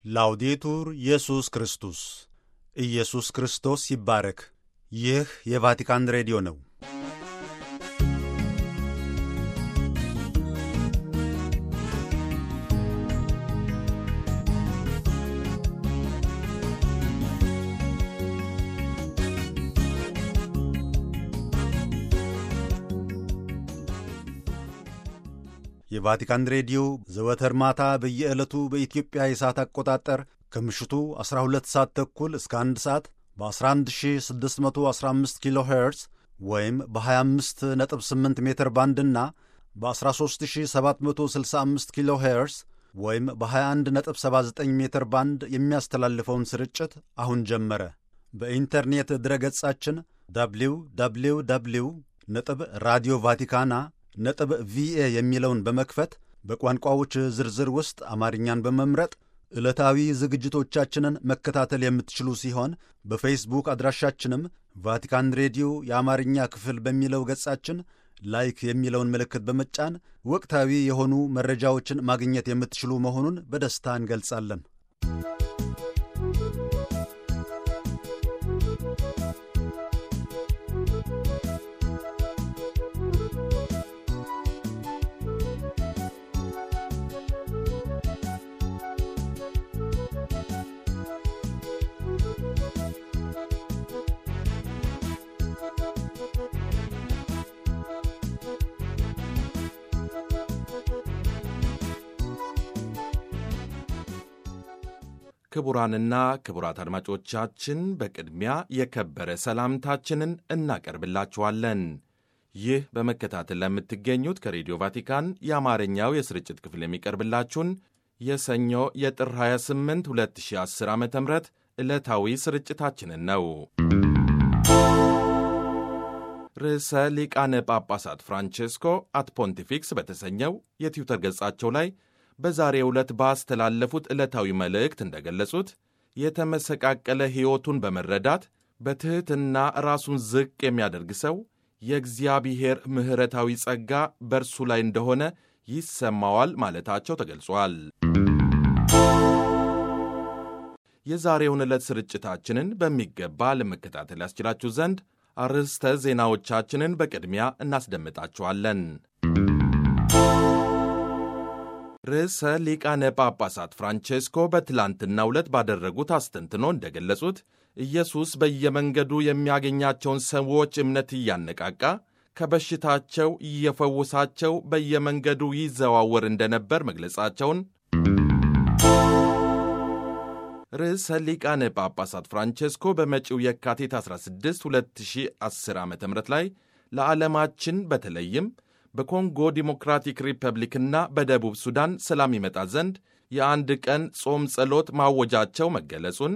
ላውዴቱር ኢየሱስ ክርስቶስ ኢየሱስ ክርስቶስ ይባረክ። ይህ የቫቲካን ሬዲዮ ነው። የቫቲካን ሬዲዮ ዘወትር ማታ በየዕለቱ በኢትዮጵያ የሰዓት አቆጣጠር ከምሽቱ 12 ሰዓት ተኩል እስከ 1 ሰዓት በ11615 ኪሎ ሄርዝ ወይም በ258 ሜትር ባንድና በ13765 ኪሎ ሄርዝ ወይም በ2179 ሜትር ባንድ የሚያስተላልፈውን ስርጭት አሁን ጀመረ። በኢንተርኔት ድረገጻችን ደብሊው ደብሊው ደብሊው ነጥብ ራዲዮ ቫቲካና ነጥብ ቪኤ የሚለውን በመክፈት በቋንቋዎች ዝርዝር ውስጥ አማርኛን በመምረጥ ዕለታዊ ዝግጅቶቻችንን መከታተል የምትችሉ ሲሆን በፌስቡክ አድራሻችንም ቫቲካን ሬዲዮ የአማርኛ ክፍል በሚለው ገጻችን ላይክ የሚለውን ምልክት በመጫን ወቅታዊ የሆኑ መረጃዎችን ማግኘት የምትችሉ መሆኑን በደስታ እንገልጻለን። ክቡራንና ክቡራት አድማጮቻችን በቅድሚያ የከበረ ሰላምታችንን እናቀርብላችኋለን። ይህ በመከታተል ለምትገኙት ከሬዲዮ ቫቲካን የአማርኛው የስርጭት ክፍል የሚቀርብላችሁን የሰኞ የጥር 28 2010 ዓ ም ዕለታዊ ስርጭታችንን ነው። ርዕሰ ሊቃነ ጳጳሳት ፍራንቼስኮ አት ፖንቲፊክስ በተሰኘው የትዊተር ገጻቸው ላይ በዛሬው ዕለት ባስተላለፉት ዕለታዊ መልእክት እንደገለጹት የተመሰቃቀለ ሕይወቱን በመረዳት በትሕትና ራሱን ዝቅ የሚያደርግ ሰው የእግዚአብሔር ምሕረታዊ ጸጋ በእርሱ ላይ እንደሆነ ይሰማዋል ማለታቸው ተገልጿል። የዛሬውን ዕለት ስርጭታችንን በሚገባ ለመከታተል ያስችላችሁ ዘንድ አርዕስተ ዜናዎቻችንን በቅድሚያ እናስደምጣችኋለን። ርዕሰ ሊቃነ ጳጳሳት ፍራንቼስኮ በትላንትናው ዕለት ባደረጉት አስተንትኖ እንደገለጹት ኢየሱስ በየመንገዱ የሚያገኛቸውን ሰዎች እምነት እያነቃቃ ከበሽታቸው እየፈወሳቸው በየመንገዱ ይዘዋወር እንደነበር መግለጻቸውን ርዕሰ ሊቃነ ጳጳሳት ፍራንቼስኮ በመጪው የካቲት 16 2010 ዓ ም ላይ ለዓለማችን በተለይም በኮንጎ ዲሞክራቲክ ሪፐብሊክና በደቡብ ሱዳን ሰላም ይመጣ ዘንድ የአንድ ቀን ጾም ጸሎት ማወጃቸው መገለጹን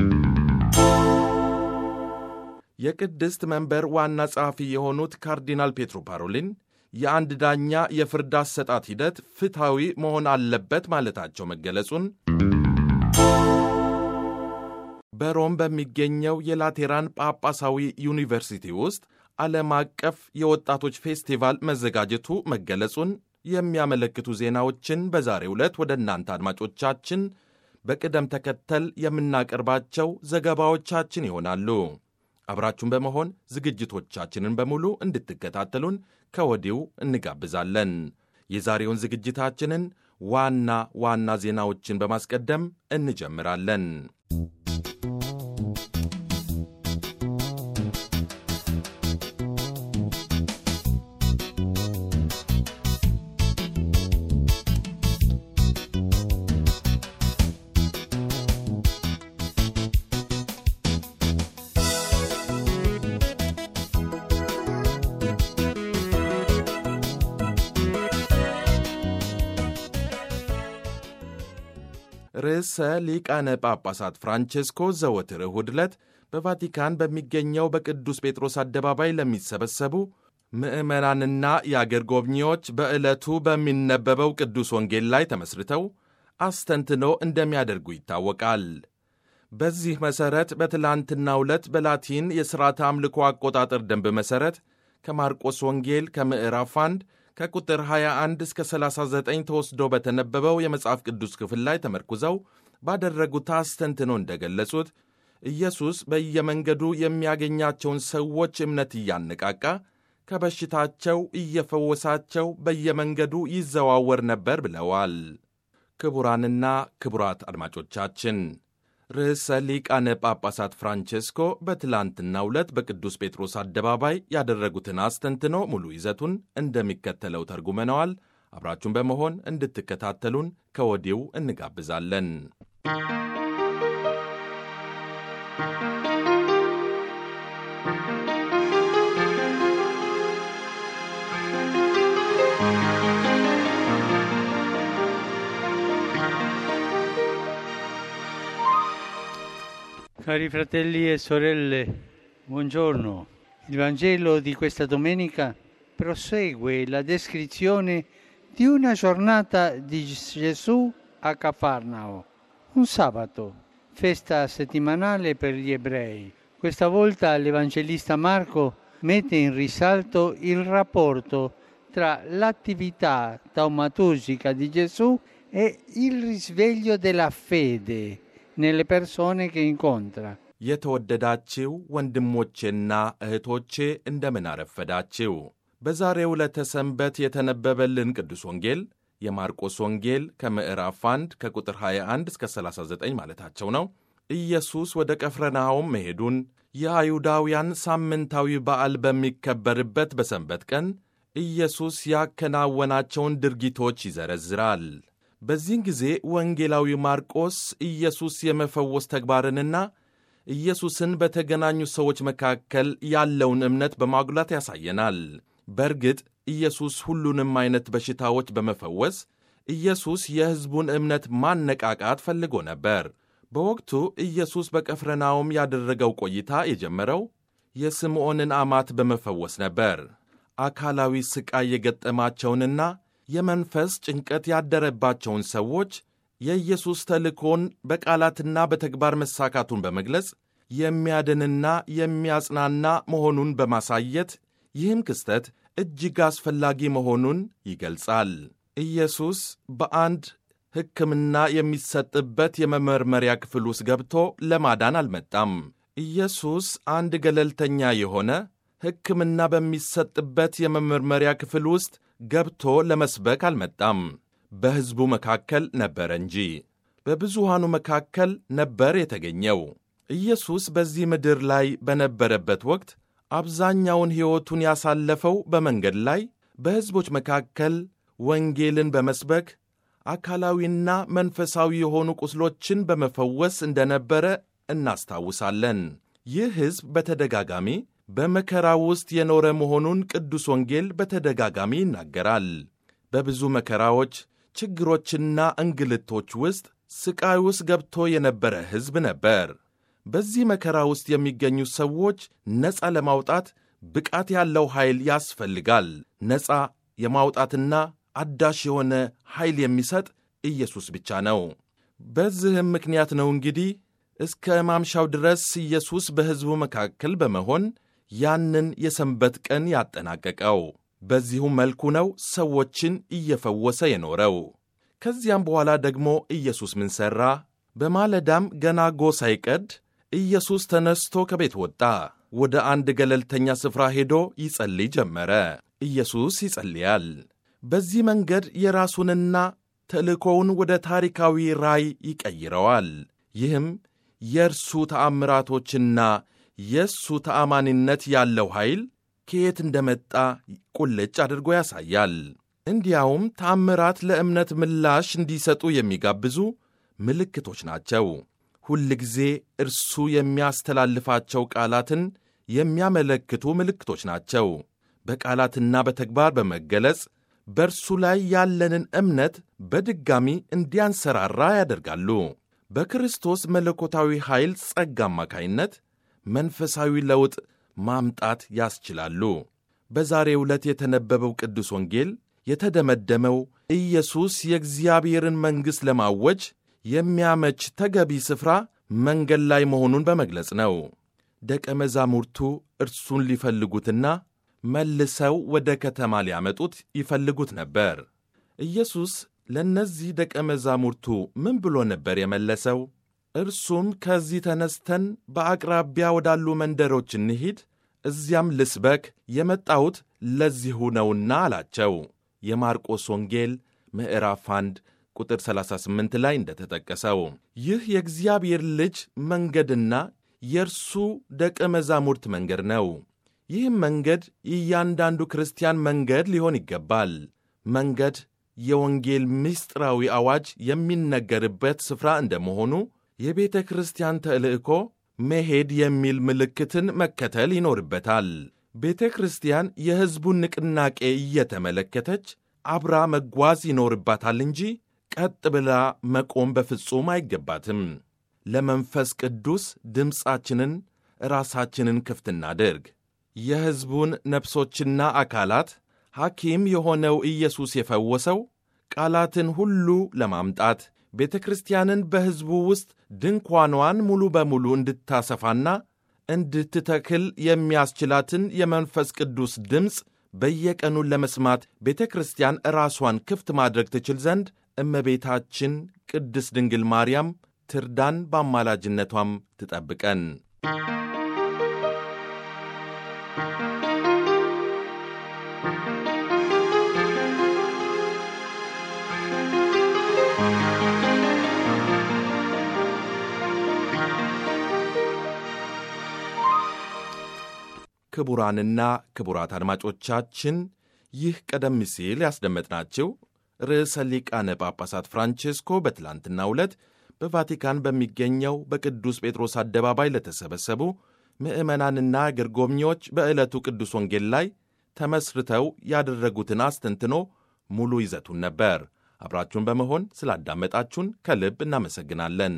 የቅድስት መንበር ዋና ጸሐፊ የሆኑት ካርዲናል ፔትሮ ፓሮሊን የአንድ ዳኛ የፍርድ አሰጣት ሂደት ፍትሐዊ መሆን አለበት ማለታቸው መገለጹን በሮም በሚገኘው የላቴራን ጳጳሳዊ ዩኒቨርሲቲ ውስጥ ዓለም አቀፍ የወጣቶች ፌስቲቫል መዘጋጀቱ መገለጹን የሚያመለክቱ ዜናዎችን በዛሬው ዕለት ወደ እናንተ አድማጮቻችን በቅደም ተከተል የምናቀርባቸው ዘገባዎቻችን ይሆናሉ። አብራችሁን በመሆን ዝግጅቶቻችንን በሙሉ እንድትከታተሉን ከወዲሁ እንጋብዛለን። የዛሬውን ዝግጅታችንን ዋና ዋና ዜናዎችን በማስቀደም እንጀምራለን። ርዕሰ ሊቃነ ጳጳሳት ፍራንቼስኮ ዘወትር እሁድ ዕለት በቫቲካን በሚገኘው በቅዱስ ጴጥሮስ አደባባይ ለሚሰበሰቡ ምዕመናንና የአገር ጎብኚዎች በዕለቱ በሚነበበው ቅዱስ ወንጌል ላይ ተመስርተው አስተንትኖ እንደሚያደርጉ ይታወቃል። በዚህ መሠረት በትላንትናው ዕለት በላቲን የሥርዓተ አምልኮ አቆጣጠር ደንብ መሠረት ከማርቆስ ወንጌል ከምዕራፍ 1 ከቁጥር 21 እስከ 39 ተወስዶ በተነበበው የመጽሐፍ ቅዱስ ክፍል ላይ ተመርኩዘው ባደረጉት አስተንትኖ እንደገለጹት ኢየሱስ በየመንገዱ የሚያገኛቸውን ሰዎች እምነት እያነቃቃ ከበሽታቸው እየፈወሳቸው በየመንገዱ ይዘዋወር ነበር ብለዋል። ክቡራንና ክቡራት አድማጮቻችን ርዕሰ ሊቃነ ጳጳሳት ፍራንቼስኮ በትላንትናው ዕለት በቅዱስ ጴጥሮስ አደባባይ ያደረጉትን አስተንትኖ ሙሉ ይዘቱን እንደሚከተለው ተርጉመነዋል። አብራችሁን በመሆን እንድትከታተሉን ከወዲው እንጋብዛለን። Cari fratelli e sorelle, buongiorno. Il Vangelo di questa domenica prosegue la descrizione di una giornata di Gesù a Cafarnao, un sabato, festa settimanale per gli ebrei. Questa volta l'Evangelista Marco mette in risalto il rapporto tra l'attività taumaturgica di Gesù e il risveglio della fede nelle persone che incontra. የተወደዳችው ወንድሞቼና እህቶቼ እንደምን አረፈዳችው። በዛሬው ዕለተ ሰንበት የተነበበልን ቅዱስ ወንጌል የማርቆስ ወንጌል ከምዕራፍ 1 ከቁጥር 21 እስከ 39 ማለታቸው ነው። ኢየሱስ ወደ ቀፍረናሆም መሄዱን የአይሁዳውያን ሳምንታዊ በዓል በሚከበርበት በሰንበት ቀን ኢየሱስ ያከናወናቸውን ድርጊቶች ይዘረዝራል። በዚህን ጊዜ ወንጌላዊ ማርቆስ ኢየሱስ የመፈወስ ተግባርንና ኢየሱስን በተገናኙ ሰዎች መካከል ያለውን እምነት በማጉላት ያሳየናል። በእርግጥ ኢየሱስ ሁሉንም አይነት በሽታዎች በመፈወስ ኢየሱስ የሕዝቡን እምነት ማነቃቃት ፈልጎ ነበር። በወቅቱ ኢየሱስ በቀፍረናውም ያደረገው ቆይታ የጀመረው የስምዖንን አማት በመፈወስ ነበር። አካላዊ ሥቃይ የገጠማቸውንና የመንፈስ ጭንቀት ያደረባቸውን ሰዎች የኢየሱስ ተልእኮን በቃላትና በተግባር መሳካቱን በመግለጽ የሚያድንና የሚያጽናና መሆኑን በማሳየት ይህም ክስተት እጅግ አስፈላጊ መሆኑን ይገልጻል። ኢየሱስ በአንድ ሕክምና የሚሰጥበት የመመርመሪያ ክፍል ውስጥ ገብቶ ለማዳን አልመጣም። ኢየሱስ አንድ ገለልተኛ የሆነ ሕክምና በሚሰጥበት የመመርመሪያ ክፍል ውስጥ ገብቶ ለመስበክ አልመጣም። በሕዝቡ መካከል ነበረ እንጂ በብዙሃኑ መካከል ነበር የተገኘው። ኢየሱስ በዚህ ምድር ላይ በነበረበት ወቅት አብዛኛውን ሕይወቱን ያሳለፈው በመንገድ ላይ በሕዝቦች መካከል ወንጌልን በመስበክ አካላዊና መንፈሳዊ የሆኑ ቁስሎችን በመፈወስ እንደነበረ እናስታውሳለን። ይህ ሕዝብ በተደጋጋሚ በመከራ ውስጥ የኖረ መሆኑን ቅዱስ ወንጌል በተደጋጋሚ ይናገራል። በብዙ መከራዎች፣ ችግሮችና እንግልቶች ውስጥ ስቃይ ውስጥ ገብቶ የነበረ ሕዝብ ነበር። በዚህ መከራ ውስጥ የሚገኙ ሰዎች ነፃ ለማውጣት ብቃት ያለው ኃይል ያስፈልጋል። ነፃ የማውጣትና አዳሽ የሆነ ኃይል የሚሰጥ ኢየሱስ ብቻ ነው። በዚህም ምክንያት ነው እንግዲህ እስከ ማምሻው ድረስ ኢየሱስ በሕዝቡ መካከል በመሆን ያንን የሰንበት ቀን ያጠናቀቀው። በዚሁ መልኩ ነው ሰዎችን እየፈወሰ የኖረው። ከዚያም በኋላ ደግሞ ኢየሱስ ምን ሠራ? በማለዳም ገና ጎህ ሳይቀድ ኢየሱስ ተነስቶ ከቤት ወጣ። ወደ አንድ ገለልተኛ ስፍራ ሄዶ ይጸልይ ጀመረ። ኢየሱስ ይጸልያል። በዚህ መንገድ የራሱንና ተልእኮውን ወደ ታሪካዊ ራእይ ይቀይረዋል። ይህም የእርሱ ተአምራቶችና የእሱ ተአማኒነት ያለው ኃይል ከየት እንደመጣ ቁልጭ አድርጎ ያሳያል። እንዲያውም ተአምራት ለእምነት ምላሽ እንዲሰጡ የሚጋብዙ ምልክቶች ናቸው። ሁል ጊዜ እርሱ የሚያስተላልፋቸው ቃላትን የሚያመለክቱ ምልክቶች ናቸው። በቃላትና በተግባር በመገለጽ በእርሱ ላይ ያለንን እምነት በድጋሚ እንዲያንሰራራ ያደርጋሉ። በክርስቶስ መለኮታዊ ኃይል ጸጋ አማካይነት መንፈሳዊ ለውጥ ማምጣት ያስችላሉ። በዛሬው ዕለት የተነበበው ቅዱስ ወንጌል የተደመደመው ኢየሱስ የእግዚአብሔርን መንግሥት ለማወጅ የሚያመች ተገቢ ስፍራ መንገድ ላይ መሆኑን በመግለጽ ነው። ደቀ መዛሙርቱ እርሱን ሊፈልጉትና መልሰው ወደ ከተማ ሊያመጡት ይፈልጉት ነበር። ኢየሱስ ለእነዚህ ደቀ መዛሙርቱ ምን ብሎ ነበር የመለሰው? እርሱም ከዚህ ተነስተን በአቅራቢያ ወዳሉ መንደሮች እንሂድ፣ እዚያም ልስበክ፣ የመጣሁት ለዚሁ ነውና አላቸው። የማርቆስ ወንጌል ምዕራፍ 1 ቁጥር 38 ላይ እንደተጠቀሰው ይህ የእግዚአብሔር ልጅ መንገድና የእርሱ ደቀ መዛሙርት መንገድ ነው። ይህም መንገድ እያንዳንዱ ክርስቲያን መንገድ ሊሆን ይገባል። መንገድ የወንጌል ምስጢራዊ አዋጅ የሚነገርበት ስፍራ እንደመሆኑ የቤተ ክርስቲያን ተልእኮ መሄድ የሚል ምልክትን መከተል ይኖርበታል። ቤተ ክርስቲያን የሕዝቡን ንቅናቄ እየተመለከተች አብራ መጓዝ ይኖርባታል እንጂ ቀጥ ብላ መቆም በፍጹም አይገባትም። ለመንፈስ ቅዱስ ድምፃችንን ራሳችንን ክፍት እናድርግ። የሕዝቡን ነፍሶችና አካላት ሐኪም የሆነው ኢየሱስ የፈወሰው ቃላትን ሁሉ ለማምጣት ቤተ ክርስቲያንን በሕዝቡ ውስጥ ድንኳኗን ሙሉ በሙሉ እንድታሰፋና እንድትተክል የሚያስችላትን የመንፈስ ቅዱስ ድምፅ በየቀኑ ለመስማት ቤተ ክርስቲያን ራሷን ክፍት ማድረግ ትችል ዘንድ እመቤታችን ቅድስት ድንግል ማርያም ትርዳን፣ በአማላጅነቷም ትጠብቀን። ክቡራንና ክቡራት አድማጮቻችን ይህ ቀደም ሲል ያስደመጥናችሁ ርዕሰ ሊቃነ ጳጳሳት ፍራንቼስኮ በትላንትናው ዕለት በቫቲካን በሚገኘው በቅዱስ ጴጥሮስ አደባባይ ለተሰበሰቡ ምዕመናንና አገር ጎብኚዎች በዕለቱ ቅዱስ ወንጌል ላይ ተመስርተው ያደረጉትን አስተንትኖ ሙሉ ይዘቱን ነበር። አብራችሁን በመሆን ስላዳመጣችሁን ከልብ እናመሰግናለን።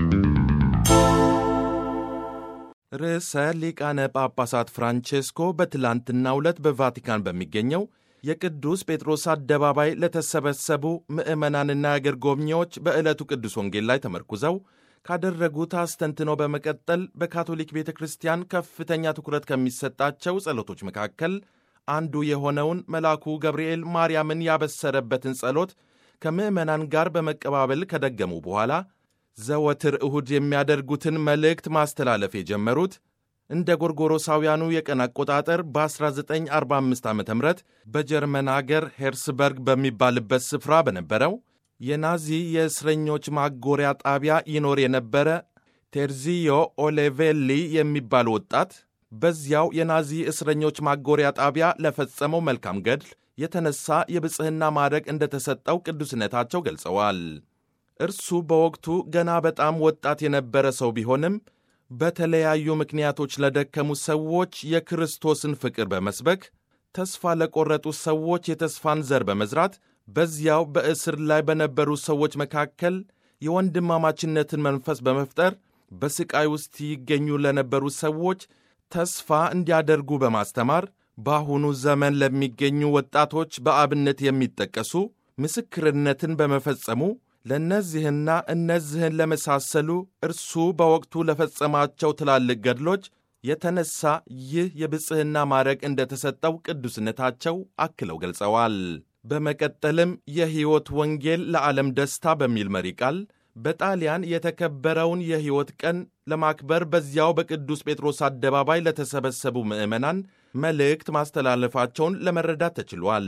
ርዕሰ ሊቃነ ጳጳሳት ፍራንቼስኮ በትላንትናው ዕለት በቫቲካን በሚገኘው የቅዱስ ጴጥሮስ አደባባይ ለተሰበሰቡ ምዕመናንና የአገር ጎብኚዎች በዕለቱ ቅዱስ ወንጌል ላይ ተመርኩዘው ካደረጉት አስተንትኖ በመቀጠል በካቶሊክ ቤተ ክርስቲያን ከፍተኛ ትኩረት ከሚሰጣቸው ጸሎቶች መካከል አንዱ የሆነውን መልአኩ ገብርኤል ማርያምን ያበሰረበትን ጸሎት ከምዕመናን ጋር በመቀባበል ከደገሙ በኋላ ዘወትር እሁድ የሚያደርጉትን መልእክት ማስተላለፍ የጀመሩት እንደ ጎርጎሮሳውያኑ የቀን አቆጣጠር በ1945 ዓ ም በጀርመን አገር ሄርስበርግ በሚባልበት ስፍራ በነበረው የናዚ የእስረኞች ማጎሪያ ጣቢያ ይኖር የነበረ ቴርዚዮ ኦሌቬሊ የሚባል ወጣት በዚያው የናዚ እስረኞች ማጎሪያ ጣቢያ ለፈጸመው መልካም ገድል የተነሳ የብጽሕና ማዕረግ እንደተሰጠው ቅዱስነታቸው ገልጸዋል። እርሱ በወቅቱ ገና በጣም ወጣት የነበረ ሰው ቢሆንም በተለያዩ ምክንያቶች ለደከሙ ሰዎች የክርስቶስን ፍቅር በመስበክ ተስፋ ለቆረጡ ሰዎች የተስፋን ዘር በመዝራት በዚያው በእስር ላይ በነበሩ ሰዎች መካከል የወንድማማችነትን መንፈስ በመፍጠር በሥቃይ ውስጥ ይገኙ ለነበሩ ሰዎች ተስፋ እንዲያደርጉ በማስተማር በአሁኑ ዘመን ለሚገኙ ወጣቶች በአብነት የሚጠቀሱ ምስክርነትን በመፈጸሙ ለእነዚህና እነዚህን ለመሳሰሉ እርሱ በወቅቱ ለፈጸማቸው ትላልቅ ገድሎች የተነሳ ይህ የብጽሕና ማዕረግ እንደተሰጠው ቅዱስነታቸው አክለው ገልጸዋል። በመቀጠልም የሕይወት ወንጌል ለዓለም ደስታ በሚል መሪ ቃል በጣሊያን የተከበረውን የሕይወት ቀን ለማክበር በዚያው በቅዱስ ጴጥሮስ አደባባይ ለተሰበሰቡ ምዕመናን መልእክት ማስተላለፋቸውን ለመረዳት ተችሏል።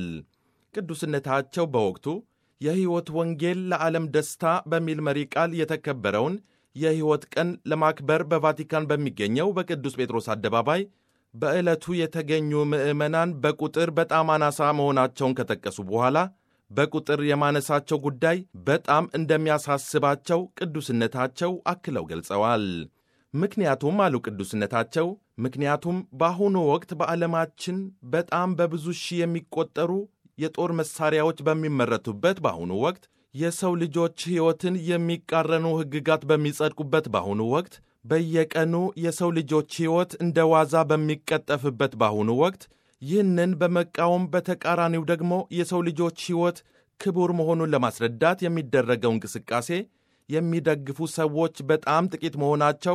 ቅዱስነታቸው በወቅቱ የሕይወት ወንጌል ለዓለም ደስታ በሚል መሪ ቃል የተከበረውን የሕይወት ቀን ለማክበር በቫቲካን በሚገኘው በቅዱስ ጴጥሮስ አደባባይ በዕለቱ የተገኙ ምዕመናን በቁጥር በጣም አናሳ መሆናቸውን ከጠቀሱ በኋላ በቁጥር የማነሳቸው ጉዳይ በጣም እንደሚያሳስባቸው ቅዱስነታቸው አክለው ገልጸዋል። ምክንያቱም አሉ ቅዱስነታቸው፣ ምክንያቱም በአሁኑ ወቅት በዓለማችን በጣም በብዙ ሺህ የሚቆጠሩ የጦር መሳሪያዎች በሚመረቱበት በአሁኑ ወቅት የሰው ልጆች ሕይወትን የሚቃረኑ ሕግጋት በሚጸድቁበት በአሁኑ ወቅት በየቀኑ የሰው ልጆች ሕይወት እንደ ዋዛ በሚቀጠፍበት በአሁኑ ወቅት ይህንን በመቃወም በተቃራኒው ደግሞ የሰው ልጆች ሕይወት ክቡር መሆኑን ለማስረዳት የሚደረገው እንቅስቃሴ የሚደግፉ ሰዎች በጣም ጥቂት መሆናቸው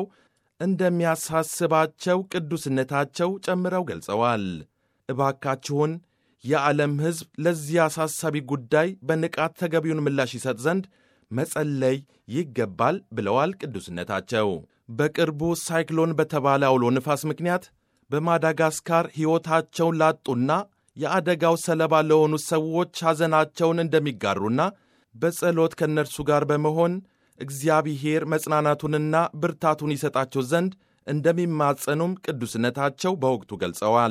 እንደሚያሳስባቸው ቅዱስነታቸው ጨምረው ገልጸዋል። እባካችሁን የዓለም ሕዝብ ለዚህ አሳሳቢ ጉዳይ በንቃት ተገቢውን ምላሽ ይሰጥ ዘንድ መጸለይ ይገባል ብለዋል ቅዱስነታቸው። በቅርቡ ሳይክሎን በተባለ አውሎ ንፋስ ምክንያት በማዳጋስካር ሕይወታቸውን ላጡና የአደጋው ሰለባ ለሆኑ ሰዎች ሐዘናቸውን እንደሚጋሩና በጸሎት ከእነርሱ ጋር በመሆን እግዚአብሔር መጽናናቱንና ብርታቱን ይሰጣቸው ዘንድ እንደሚማጸኑም ቅዱስነታቸው በወቅቱ ገልጸዋል።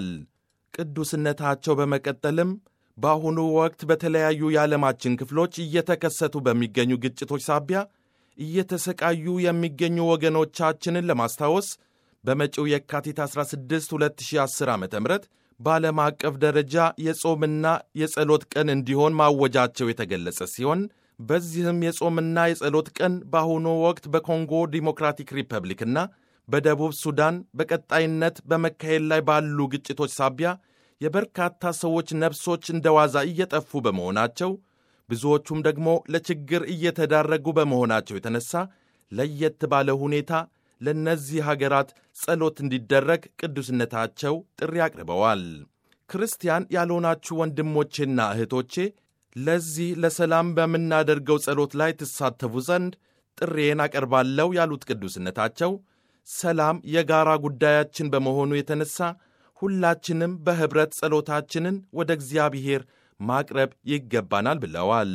ቅዱስነታቸው በመቀጠልም በአሁኑ ወቅት በተለያዩ የዓለማችን ክፍሎች እየተከሰቱ በሚገኙ ግጭቶች ሳቢያ እየተሰቃዩ የሚገኙ ወገኖቻችንን ለማስታወስ በመጪው የካቲት 16 2010 ዓ ም በዓለም አቀፍ ደረጃ የጾምና የጸሎት ቀን እንዲሆን ማወጃቸው የተገለጸ ሲሆን በዚህም የጾምና የጸሎት ቀን በአሁኑ ወቅት በኮንጎ ዲሞክራቲክ ሪፐብሊክና በደቡብ ሱዳን በቀጣይነት በመካሄድ ላይ ባሉ ግጭቶች ሳቢያ የበርካታ ሰዎች ነፍሶች እንደ ዋዛ እየጠፉ በመሆናቸው ብዙዎቹም ደግሞ ለችግር እየተዳረጉ በመሆናቸው የተነሳ ለየት ባለ ሁኔታ ለእነዚህ ሀገራት ጸሎት እንዲደረግ ቅዱስነታቸው ጥሪ አቅርበዋል። ክርስቲያን ያልሆናችሁ ወንድሞቼና እህቶቼ ለዚህ ለሰላም በምናደርገው ጸሎት ላይ ትሳተፉ ዘንድ ጥሬን አቀርባለሁ ያሉት ቅዱስነታቸው ሰላም የጋራ ጉዳያችን በመሆኑ የተነሳ ሁላችንም በኅብረት ጸሎታችንን ወደ እግዚአብሔር ማቅረብ ይገባናል ብለዋል።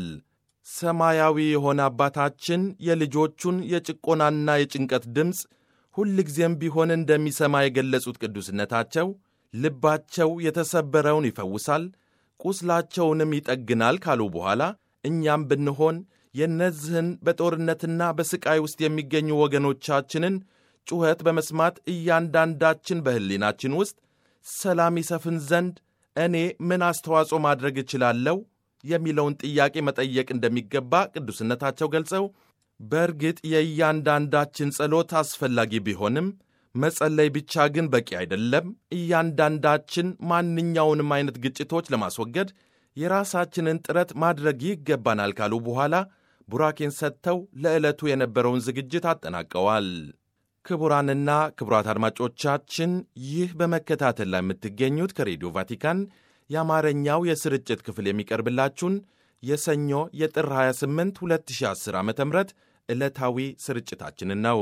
ሰማያዊ የሆነ አባታችን የልጆቹን የጭቆናና የጭንቀት ድምፅ ሁልጊዜም ቢሆን እንደሚሰማ የገለጹት ቅዱስነታቸው ልባቸው የተሰበረውን ይፈውሳል፣ ቁስላቸውንም ይጠግናል ካሉ በኋላ እኛም ብንሆን የእነዚህን በጦርነትና በሥቃይ ውስጥ የሚገኙ ወገኖቻችንን ጩኸት በመስማት እያንዳንዳችን በሕሊናችን ውስጥ ሰላም ይሰፍን ዘንድ እኔ ምን አስተዋጽኦ ማድረግ እችላለሁ የሚለውን ጥያቄ መጠየቅ እንደሚገባ ቅዱስነታቸው ገልጸው በእርግጥ የእያንዳንዳችን ጸሎት አስፈላጊ ቢሆንም መጸለይ ብቻ ግን በቂ አይደለም። እያንዳንዳችን ማንኛውንም አይነት ግጭቶች ለማስወገድ የራሳችንን ጥረት ማድረግ ይገባናል ካሉ በኋላ ቡራኬን ሰጥተው ለዕለቱ የነበረውን ዝግጅት አጠናቀዋል። ክቡራንና ክቡራት አድማጮቻችን ይህ በመከታተል ላይ የምትገኙት ከሬዲዮ ቫቲካን የአማርኛው የስርጭት ክፍል የሚቀርብላችሁን የሰኞ የጥር 28 2010 ዓ ም ዕለታዊ ስርጭታችንን ነው።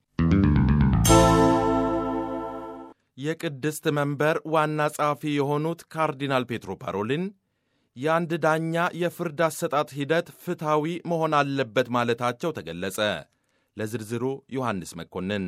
የቅድስት መንበር ዋና ጸሐፊ የሆኑት ካርዲናል ፔትሮ ፓሮሊን የአንድ ዳኛ የፍርድ አሰጣጥ ሂደት ፍትሐዊ መሆን አለበት ማለታቸው ተገለጸ። ለዝርዝሩ ዮሐንስ መኮንን።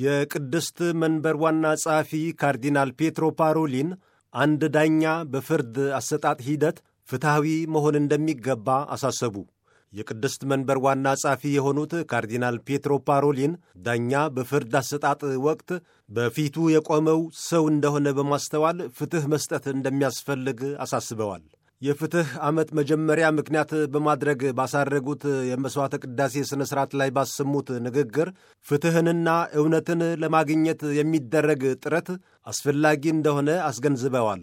የቅድስት መንበር ዋና ጸሐፊ ካርዲናል ፔትሮ ፓሮሊን አንድ ዳኛ በፍርድ አሰጣጥ ሂደት ፍትሐዊ መሆን እንደሚገባ አሳሰቡ። የቅድስት መንበር ዋና ጸሐፊ የሆኑት ካርዲናል ፔትሮ ፓሮሊን ዳኛ በፍርድ አሰጣጥ ወቅት በፊቱ የቆመው ሰው እንደሆነ በማስተዋል ፍትሕ መስጠት እንደሚያስፈልግ አሳስበዋል። የፍትሕ ዓመት መጀመሪያ ምክንያት በማድረግ ባሳረጉት የመሥዋዕተ ቅዳሴ ሥነ ሥርዓት ላይ ባሰሙት ንግግር ፍትሕንና እውነትን ለማግኘት የሚደረግ ጥረት አስፈላጊ እንደሆነ አስገንዝበዋል።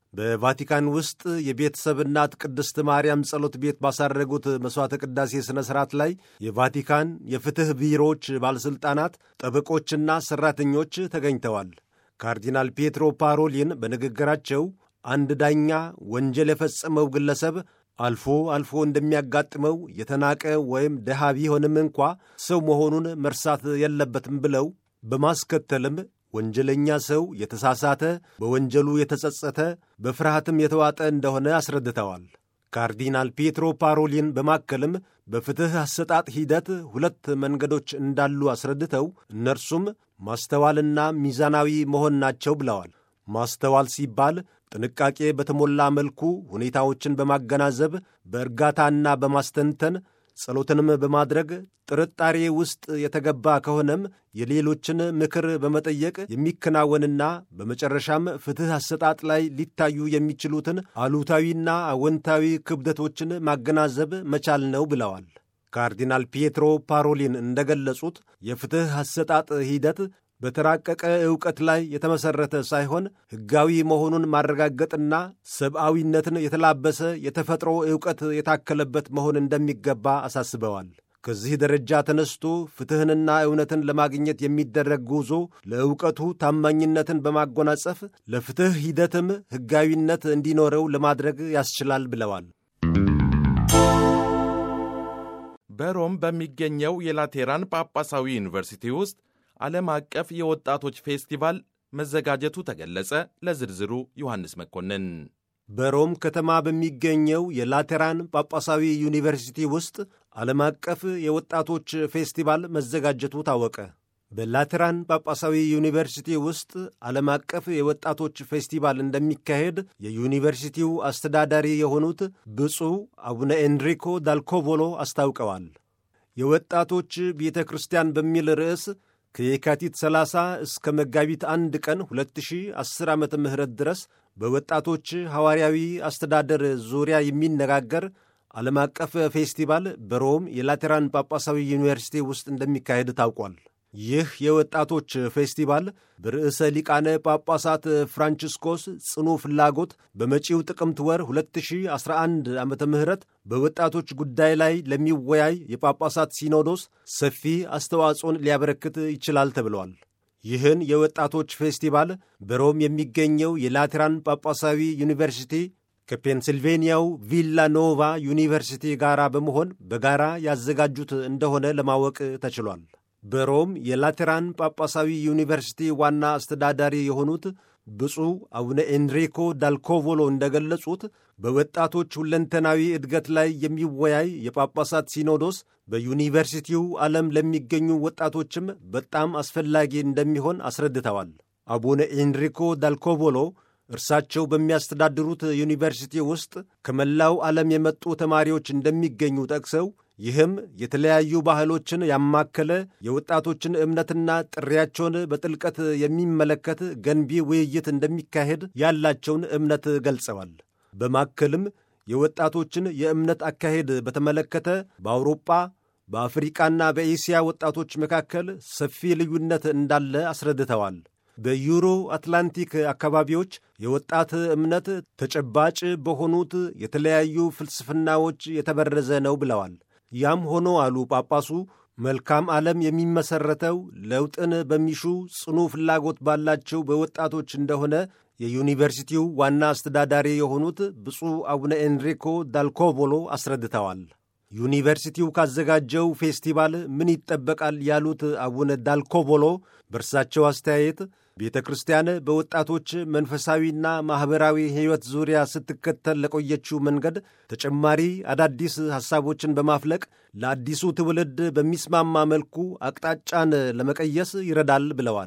በቫቲካን ውስጥ የቤተሰብ እናት ቅድስት ማርያም ጸሎት ቤት ባሳረጉት መሥዋዕተ ቅዳሴ ሥነ ሥርዓት ላይ የቫቲካን የፍትሕ ቢሮዎች ባለሥልጣናት፣ ጠበቆችና ሠራተኞች ተገኝተዋል። ካርዲናል ፔትሮ ፓሮሊን በንግግራቸው አንድ ዳኛ ወንጀል የፈጸመው ግለሰብ አልፎ አልፎ እንደሚያጋጥመው የተናቀ ወይም ድሃ ቢሆንም እንኳ ሰው መሆኑን መርሳት የለበትም ብለው በማስከተልም ወንጀለኛ ሰው የተሳሳተ፣ በወንጀሉ የተጸጸተ፣ በፍርሃትም የተዋጠ እንደሆነ አስረድተዋል። ካርዲናል ፔትሮ ፓሮሊን በማከልም በፍትሕ አሰጣጥ ሂደት ሁለት መንገዶች እንዳሉ አስረድተው እነርሱም ማስተዋልና ሚዛናዊ መሆን ናቸው ብለዋል። ማስተዋል ሲባል ጥንቃቄ በተሞላ መልኩ ሁኔታዎችን በማገናዘብ በእርጋታና በማስተንተን ጸሎትንም በማድረግ ጥርጣሬ ውስጥ የተገባ ከሆነም የሌሎችን ምክር በመጠየቅ የሚከናወንና በመጨረሻም ፍትሕ አሰጣጥ ላይ ሊታዩ የሚችሉትን አሉታዊና አወንታዊ ክብደቶችን ማገናዘብ መቻል ነው ብለዋል። ካርዲናል ፒየትሮ ፓሮሊን እንደገለጹት የፍትሕ አሰጣጥ ሂደት በተራቀቀ ዕውቀት ላይ የተመሠረተ ሳይሆን ሕጋዊ መሆኑን ማረጋገጥና ሰብአዊነትን የተላበሰ የተፈጥሮ ዕውቀት የታከለበት መሆን እንደሚገባ አሳስበዋል። ከዚህ ደረጃ ተነስቶ ፍትሕንና እውነትን ለማግኘት የሚደረግ ጉዞ ለእውቀቱ ታማኝነትን በማጎናጸፍ ለፍትሕ ሂደትም ሕጋዊነት እንዲኖረው ለማድረግ ያስችላል ብለዋል። በሮም በሚገኘው የላቴራን ጳጳሳዊ ዩኒቨርሲቲ ውስጥ ዓለም አቀፍ የወጣቶች ፌስቲቫል መዘጋጀቱ ተገለጸ። ለዝርዝሩ ዮሐንስ መኮንን። በሮም ከተማ በሚገኘው የላቴራን ጳጳሳዊ ዩኒቨርሲቲ ውስጥ ዓለም አቀፍ የወጣቶች ፌስቲቫል መዘጋጀቱ ታወቀ። በላቴራን ጳጳሳዊ ዩኒቨርሲቲ ውስጥ ዓለም አቀፍ የወጣቶች ፌስቲቫል እንደሚካሄድ የዩኒቨርሲቲው አስተዳዳሪ የሆኑት ብፁዕ አቡነ ኤንሪኮ ዳልኮቮሎ አስታውቀዋል። የወጣቶች ቤተ ክርስቲያን በሚል ርዕስ ከየካቲት 30 እስከ መጋቢት አንድ ቀን 2010 ዓ ም ድረስ በወጣቶች ሐዋርያዊ አስተዳደር ዙሪያ የሚነጋገር ዓለም አቀፍ ፌስቲቫል በሮም የላቴራን ጳጳሳዊ ዩኒቨርሲቲ ውስጥ እንደሚካሄድ ታውቋል። ይህ የወጣቶች ፌስቲቫል በርዕሰ ሊቃነ ጳጳሳት ፍራንቺስኮስ ጽኑ ፍላጎት በመጪው ጥቅምት ወር 2011 ዓ ም በወጣቶች ጉዳይ ላይ ለሚወያይ የጳጳሳት ሲኖዶስ ሰፊ አስተዋጽኦን ሊያበረክት ይችላል ተብለዋል። ይህን የወጣቶች ፌስቲቫል በሮም የሚገኘው የላቴራን ጳጳሳዊ ዩኒቨርሲቲ ከፔንሲልቬንያው ቪላ ኖቫ ዩኒቨርሲቲ ጋር በመሆን በጋራ ያዘጋጁት እንደሆነ ለማወቅ ተችሏል። በሮም የላቴራን ጳጳሳዊ ዩኒቨርሲቲ ዋና አስተዳዳሪ የሆኑት ብፁዕ አቡነ ኤንሪኮ ዳልኮቮሎ እንደገለጹት በወጣቶች ሁለንተናዊ እድገት ላይ የሚወያይ የጳጳሳት ሲኖዶስ በዩኒቨርሲቲው ዓለም ለሚገኙ ወጣቶችም በጣም አስፈላጊ እንደሚሆን አስረድተዋል። አቡነ ኤንሪኮ ዳልኮቮሎ እርሳቸው በሚያስተዳድሩት ዩኒቨርሲቲ ውስጥ ከመላው ዓለም የመጡ ተማሪዎች እንደሚገኙ ጠቅሰው ይህም የተለያዩ ባህሎችን ያማከለ የወጣቶችን እምነትና ጥሪያቸውን በጥልቀት የሚመለከት ገንቢ ውይይት እንደሚካሄድ ያላቸውን እምነት ገልጸዋል። በማከልም የወጣቶችን የእምነት አካሄድ በተመለከተ በአውሮጳ በአፍሪቃና በኤስያ ወጣቶች መካከል ሰፊ ልዩነት እንዳለ አስረድተዋል። በዩሮ አትላንቲክ አካባቢዎች የወጣት እምነት ተጨባጭ በሆኑት የተለያዩ ፍልስፍናዎች የተበረዘ ነው ብለዋል። ያም ሆኖ አሉ ጳጳሱ፣ መልካም ዓለም የሚመሠረተው ለውጥን በሚሹ ጽኑ ፍላጎት ባላቸው በወጣቶች እንደሆነ የዩኒቨርሲቲው ዋና አስተዳዳሪ የሆኑት ብፁዕ አቡነ ኤንሪኮ ዳልኮቮሎ አስረድተዋል። ዩኒቨርሲቲው ካዘጋጀው ፌስቲቫል ምን ይጠበቃል ያሉት አቡነ ዳልኮቮሎ በእርሳቸው አስተያየት ቤተ ክርስቲያን በወጣቶች መንፈሳዊና ማኅበራዊ ሕይወት ዙሪያ ስትከተል ለቆየችው መንገድ ተጨማሪ አዳዲስ ሐሳቦችን በማፍለቅ ለአዲሱ ትውልድ በሚስማማ መልኩ አቅጣጫን ለመቀየስ ይረዳል ብለዋል።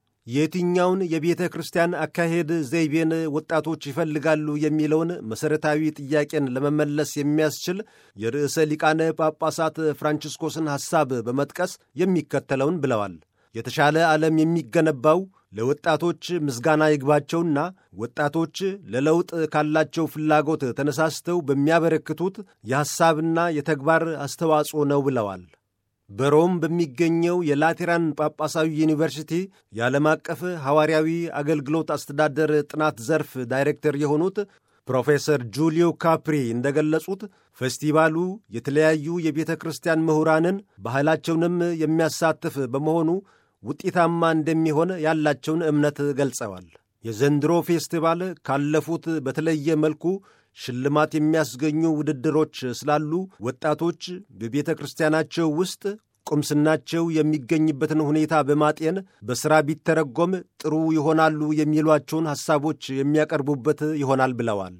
የትኛውን የቤተ ክርስቲያን አካሄድ ዘይቤን ወጣቶች ይፈልጋሉ የሚለውን መሠረታዊ ጥያቄን ለመመለስ የሚያስችል የርዕሰ ሊቃነ ጳጳሳት ፍራንቺስኮስን ሐሳብ በመጥቀስ የሚከተለውን ብለዋል። የተሻለ ዓለም የሚገነባው ለወጣቶች ምስጋና ይግባቸውና ወጣቶች ለለውጥ ካላቸው ፍላጎት ተነሳስተው በሚያበረክቱት የሐሳብና የተግባር አስተዋጽኦ ነው ብለዋል። በሮም በሚገኘው የላቴራን ጳጳሳዊ ዩኒቨርሲቲ የዓለም አቀፍ ሐዋርያዊ አገልግሎት አስተዳደር ጥናት ዘርፍ ዳይሬክተር የሆኑት ፕሮፌሰር ጁሊዮ ካፕሪ እንደገለጹት ፌስቲቫሉ የተለያዩ የቤተ ክርስቲያን ምሁራንን ባህላቸውንም የሚያሳትፍ በመሆኑ ውጤታማ እንደሚሆን ያላቸውን እምነት ገልጸዋል። የዘንድሮ ፌስቲቫል ካለፉት በተለየ መልኩ ሽልማት የሚያስገኙ ውድድሮች ስላሉ ወጣቶች በቤተ ክርስቲያናቸው ውስጥ ቁምስናቸው የሚገኝበትን ሁኔታ በማጤን በሥራ ቢተረጎም ጥሩ ይሆናሉ የሚሏቸውን ሐሳቦች የሚያቀርቡበት ይሆናል ብለዋል።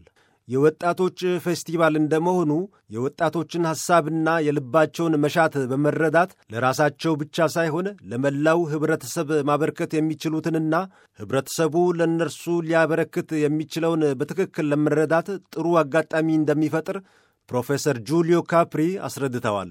የወጣቶች ፌስቲቫል እንደመሆኑ የወጣቶችን ሐሳብና የልባቸውን መሻት በመረዳት ለራሳቸው ብቻ ሳይሆን ለመላው ኅብረተሰብ ማበርከት የሚችሉትንና ኅብረተሰቡ ለእነርሱ ሊያበረክት የሚችለውን በትክክል ለመረዳት ጥሩ አጋጣሚ እንደሚፈጥር ፕሮፌሰር ጁሊዮ ካፕሪ አስረድተዋል።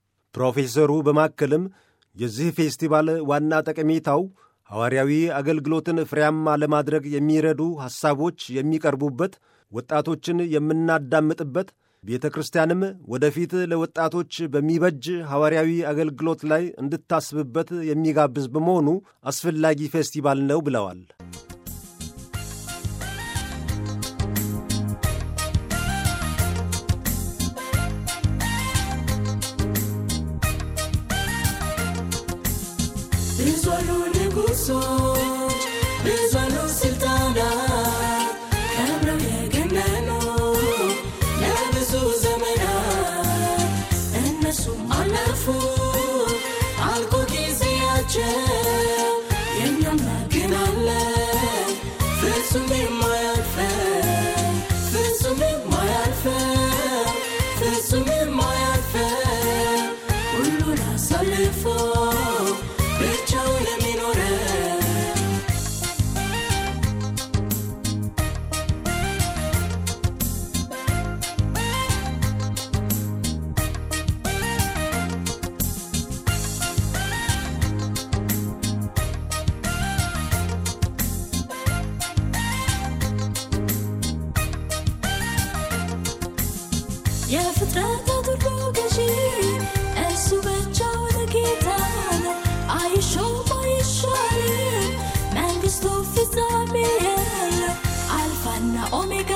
ፕሮፌሰሩ በማከልም የዚህ ፌስቲቫል ዋና ጠቀሜታው ሐዋርያዊ አገልግሎትን ፍሬያማ ለማድረግ የሚረዱ ሐሳቦች የሚቀርቡበት ወጣቶችን የምናዳምጥበት ቤተ ክርስቲያንም ወደፊት ለወጣቶች በሚበጅ ሐዋርያዊ አገልግሎት ላይ እንድታስብበት የሚጋብዝ በመሆኑ አስፈላጊ ፌስቲቫል ነው ብለዋል። ብዙ አሉ ንጉሶች ብዙ አሉ ስልጣናት ከብረው የገነኑ ለብዙ ዘመናት እነሱም አለፉ አልቆ ጊዜያቸው የእኛም ግን አለ ፍጹም የማያልፈው ፍጹም የማያልፈው ፍጹም የማያልፈው ሁሉን አሳልፎ ብቻውን የሚኖረው የፍጥረታት ሁሉ ገዢ እሱ ብቻውን ጌታ ነው። አይሾም አይሻርም፣ መንግሥቱ ፍጻሜ የለው። አልፋና ኦሜጋ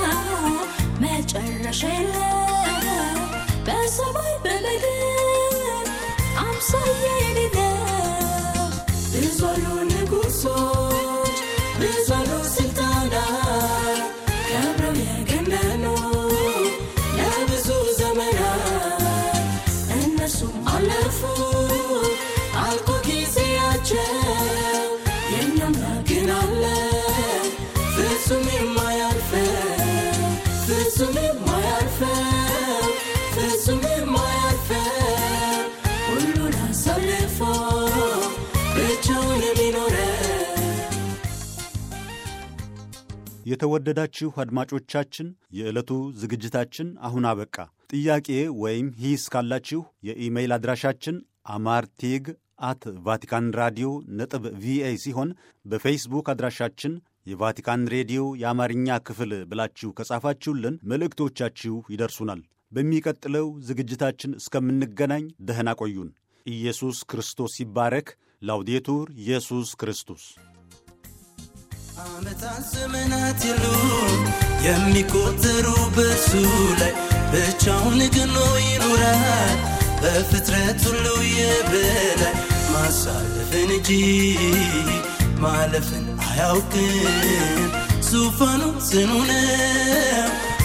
መጨረሻ የለው። በሰማይ በምድር አምሳያ የሌለው ብዙ አሉ ንጉሶች ብዙ አሉ ስልጣናት ከብረው የገነኑ ለብዙ ዘመናት እነሱም አለፉ አልቆ ጊዜያቸው የእኛም ግን አለ ፍጹም የማያልፈው ፍጹም የማያልፈው ፍጹም የማያልፈው ሁሉን አሳልፎ ብቻውን የሚኖረው የተወደዳችሁ አድማጮቻችን የዕለቱ ዝግጅታችን አሁን አበቃ። ጥያቄ ወይም ሂስ ካላችሁ የኢሜይል አድራሻችን አማርቴግ አት ቫቲካን ራዲዮ ነጥብ ቪኦኤ ሲሆን በፌስቡክ አድራሻችን የቫቲካን ሬዲዮ የአማርኛ ክፍል ብላችሁ ከጻፋችሁልን መልእክቶቻችሁ ይደርሱናል። በሚቀጥለው ዝግጅታችን እስከምንገናኝ ደህና ቆዩን። ኢየሱስ ክርስቶስ ይባረክ። ላውዴቱር ኢየሱስ ክርስቶስ ዓመታት ዘመናት የሉ የሚቆጠሩ በሱ ላይ ብቻውን ግኖ ይኖራል በፍጥረት ሁሉ የበላይ ማሳለፍን እንጂ ማለፍን አያውቅም ዙፋኑ ጽኑ ነው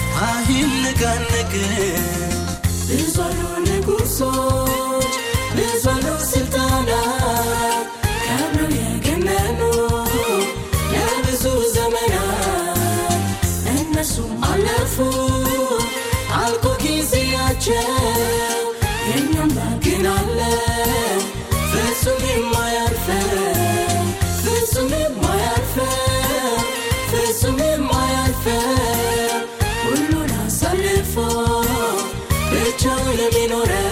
አይነቃነቅም ብዙ አሉ ንጉሶች ብዙ አሉ ስልጣናት ከብረው የገነኑ ለብዙ ዘመናት እነሱም አለፉ አልቆ ጊዜያቸው የእኛም ግን አለ ፍጹም የማያልፈው ፍጹም የማያልፈው ፍጹም የማያልፈው ሁሉን አሳልፎ ብቻውን የሚኖረው